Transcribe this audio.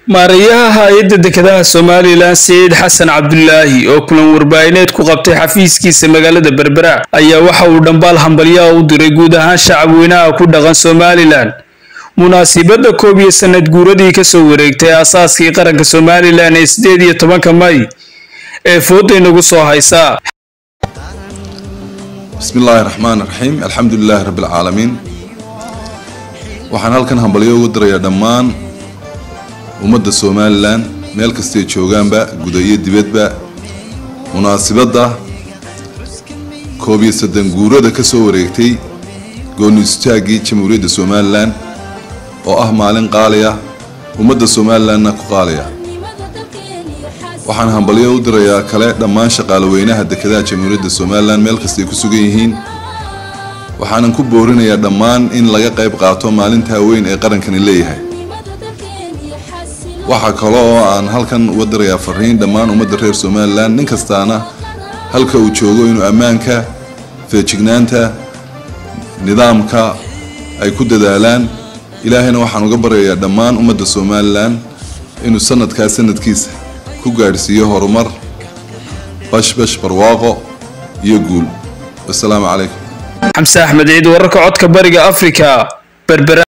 maarayaha hay-adda dekedaha somalilan siciid xasan cabdulaahi oo kulan warbaahineed ku qabtay xafiiskiisa magaalada berbera ayaa waxa uu dhambaal hambalyaha u diray guud ahaan shacabweynaha ku dhaqan somalilan munaasibadda koob iyo sanad guuradii kasoo wareegtay aasaaskii qaranka somalilan ee sideed iyo tobanka may ee fooda inagu soo haysa bismi illaahi raxmaan raxiim alxamdu lilaahi rabbi alcaalamiin waxaan halkan hambalyo ugu dirayaa dhammaan ummadda somalilan meel kastay joogaanba guda iyo dibadba munaasibadda koob iyo soddon guurada ka soo wareegtay gooni istaaggii jamhuuriyadda somalilan oo ah maalin qaaliya ummadda somalilanna ku qaaliya waxaan hambalyo u dirayaa kale dhammaan shaqaalaweynaha dekedaha jamhuuriyadda somalilan meel kastay ku sugan yihiin waxaanan ku boorinayaa dhammaan in laga qayb qaato maalintaa weyn ee qarankani leeyahay waxaa kale oo aan halkan uga dirayaa fariin dhammaan ummadda reer somalilan nin kastaana halka uu joogo inuu ammaanka feejignaanta nidaamka ay ku dadaalaan ilaahayna waxaan uga baryayaa dhammaan ummadda somalilan inuu sanadkaa sanadkiisa ku gaadhsiiyo horumar bashbash barwaaqo iyo guul wasalaamu calaykum xamse axmed ciid wararka codka bariga afrika berbera